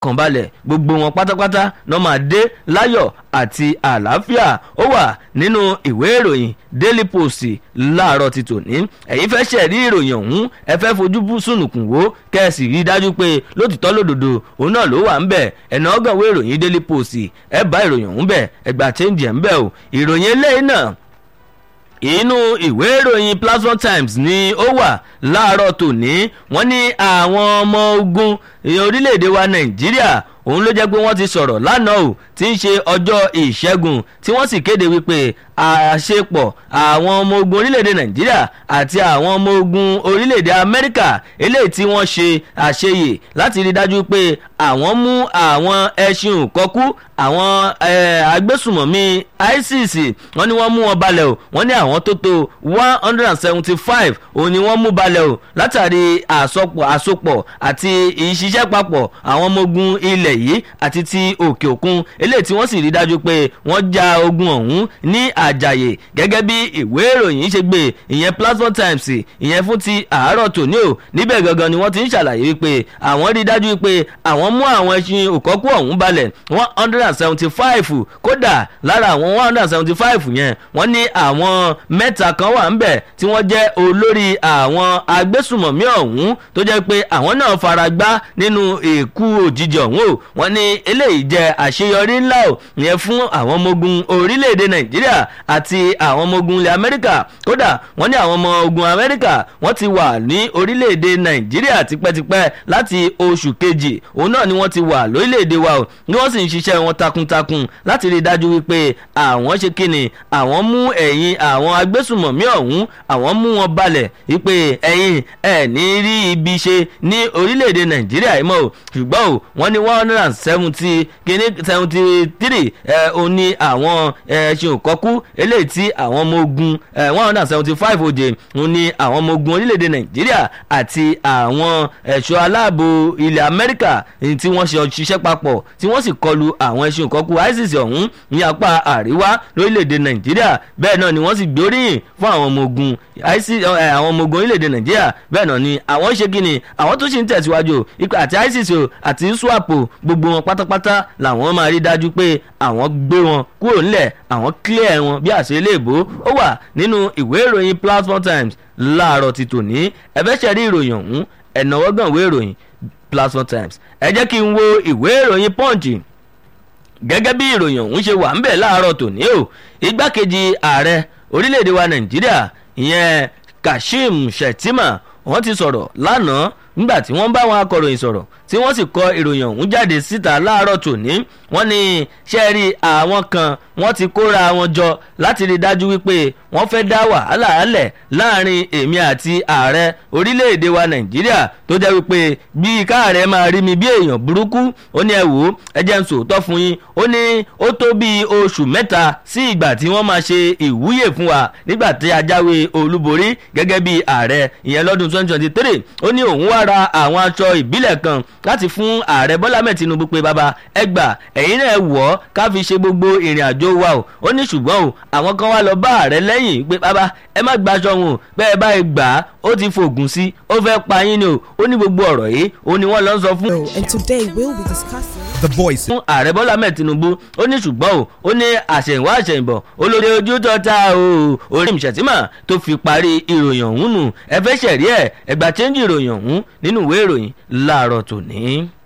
kàn balẹ̀ gbogbo wọn pátápátá náà máa dé láyọ̀ àti àlàáfíà ó wà nínú ìwé ìròyìn daily post láàárọ̀ ti tòní ẹ̀yin fẹ́ ṣẹ̀rí ìròyìn ọ̀hún ẹ fẹ́ fojú bú sùnùkùn wò kẹ́sì rí dájú pé lótìtọ́ lódodo òun náà ló wà ń bẹ̀ ẹ̀nà ọgànwé ìròyìn daily post ẹ bá ìròyìn ọ̀hún bẹ̀ ẹgbà change ẹ̀ ń bẹ̀ o ìròyìn eléyìí náà inú ìwé ìròyìn platform times ni ó wà láàárọ̀ tòní wọ́n ní àwọn ọmọ ogun orílẹ̀-èdè wa nàìjíríà òun ló jẹ́ pé wọ́n ti sọ̀rọ̀ lánàá o tí ń ṣe ọjọ́ ìṣẹ́gun tí wọ́n sì kéde wípé àṣepọ̀ àwọn ọmọ ogun orílẹ̀-èdè nàìjíríà àti àwọn ọmọ ogun orílẹ̀-èdè amẹ́ríkà eléyìí tí wọ́n ṣe àṣeyè láti rí dájú pé àwọn mú àwọn ẹṣin òkọ́kú àwọn agbésùmọ̀mí isis wọ́n ní wọ́n mú wọn balẹ̀ o wọ́n ní àwọn tó tó one hundred and seventy five òun ni wọ́n mú balẹ̀ o látàrí àsopọ̀ àsopọ̀ àti ìṣiṣẹ́ papọ̀ àwọn ọmọ ogun ilẹ̀ yìí àti ti òkè òkun eléyìí tí wọ́n sì rí dájú pé wọ́n ja ogun ọ̀hún ní àjàyè gẹ́gẹ́ bí ìwé ìròyìn ṣe gbé ìyẹn platform times ìyẹn fún ti àárọ̀ tòní o níbẹ̀ gangan ni wọ́n ti ń ṣàlàyé wípé àwọn rí dájú pé àwọn mú àwọn ẹṣin òkọ́kú ọ̀hún balẹ̀ one hundred and seventy five kódà lára àwọn one hundred and seventy five yẹn wọ́n ní àwọn mẹ́ta kan wà ń bẹ̀ tí wọ́n jẹ́ olórí àwọn agbésùmọ̀mí ọ̀hún tó jẹ́ pé àwọn náà fara gbá nínú èkú òjijì ọ̀hún o wọ́n ní eléyìí jẹ́ àṣeyọrí ńlá o yẹn fún àwọn ọmọ ogun orílẹ̀-èdè nàìjíríà àti àwọn ọmọ ogun ilẹ̀ amẹ́ríkà kódà wọ́n ní àwọn ọmọ ogun amẹ́ríkà wọ́n ti wà ní orílẹ̀-èdè nàìjíríà tipẹ́tipẹ́ láti oṣù kejì òun náà ni wọ́n ti wà lórílẹ̀-èdè wa o ni wọ́n sì ń ṣiṣẹ́ wọn takuntakun láti rí i dájú wípé àwọn ṣe kíni àwọn mú ẹ̀yìn àwọn agbésùmọ̀mí ọ̀hún àwọn mú wọn balẹ̀ wípé ẹ̀yìn ẹ̀ ní rí ibi ṣe ní orílẹ̀-èdè nàìjíríà yìí mọ́ o ṣùgbọ́n o wọ́n ní one hundred and seventy kíní seventy three ẹ̀ o ní àwọn ẹ̀ṣin òkọ́kú eléyìí tí àwọn ọmọ ogun one hundred and seventy five òde o ní àwọn ọmọ ogun orílẹ̀-èdè nàìjíríà àti àwọn ẹ̀ṣọ́ aláàbò ilẹ̀ amẹ́ríkà tí wọ́n ṣe ṣiṣẹ́ papọ̀ tí wọ́n sì kọlu àwọn ẹ̀ṣin òkọ́kú isis ọ̀hún ní apá àríwá lórílẹ̀‐èdè nàìjíríà bẹ́ẹ̀ náà ni wọ́n sì gbóríyìn fún àwọn ọmọ ogun àwọn ọmọ ogun orílẹ̀‐èdè nàìjíríà bẹ́ẹ̀ náà ni àwọn ṣe kíni àwọn tó sì ń tẹ̀síwájú ipa àti isis o àti swap o gbogbo wọn pátápátá làwọn máa rí dájú pé àwọn gbé wọn kúrò nílẹ̀ àwọn clear wọn bí àṣẹ iléèbó ó wà nínú ìwé ìròyìn platform times láàárọ̀ ti tòní ẹ̀fẹ́ ṣẹ̀rí ìròyìn ọ̀hún ẹ̀nàwọ́gàn ìwé ìròyìn platform times ẹ jẹ́ kí n wo ìwé ìròyìn punch gẹ́gẹ́ bí ìròyìn ọ̀hún ṣe wà ń bẹ̀ láàárọ̀ tòní o igbákejì ààrẹ orílẹ̀-èdè wa nàìjíríà ìyẹn kashim shettima wọ́n ti sọ̀rọ̀ lánàá nígbà tí wọ́n bá wọn akọ̀ròyìn sọ̀rọ̀ tí wọ́n sì kọ ìròyìn ọ̀hún jáde síta láàárọ̀ tòní wọ́n ní ṣẹ́ẹ̀rí àwọn kan wọ́n ti kóra wọn jọ láti rí dájú wípé wọ́n fẹ́ dá wàhálà álẹ̀ láàrin èmi àti ààrẹ orílẹ̀-èdè wa nàìjíríà tó jẹ́ wípé bí káàrẹ̀ máa rí mi bí èèyàn burúkú ó ní ẹ wò ó ẹ jẹ́ ń sòótọ́ fún yín ó ní ó tó bí oṣù mẹ́ta sí ìgbà tí wọ́n máa ṣe ìwúyè fún wa nígbà tí a jáwé olúborí gẹ́gẹ́ bí ààrẹ ìyẹn lọ́dún 2023 ó ní òun wá ra àwọn aṣọ ìbílẹ̀ kan láti fún ààrẹ bọ́lá mẹ́ẹ̀ tinubu pé bàbá ẹ gbà ẹ̀yin náà wọ̀ ọ́ ká fi ṣe gbogbo ìrìn àjò wa o ó ní ṣùgbọ́n o àwọn kan wá lọ bá ààrẹ lẹ́yìn pé bàbá ẹ má gbaṣọ wọn o bẹ́ẹ̀ báyìí gbà á ó ti fògùn sí ó fẹ́ pa yín ni o ó ní gbogbo ọ̀rọ̀ yìí ó ní wọ́n lọ sọ fún. And today we'll be discussing. The voice. fún ààrẹ bọ́lá mẹ́ẹ̀ tinubu ó ní ṣùgbọ́n o ó ní àṣẹ̀yìnwá àṣẹ̀yìnbọ̀ olórí ojú tọ́ta o orí ìṣẹ̀tìmọ̀ tó fi parí ìròyìn ọ̀hún nù ẹ fẹ́ ṣẹ̀rí ẹ̀ ẹgbà chẹ́ńjì ìròyìn ọ̀hún nínú ìwé ìròyìn láàárọ̀ tòní.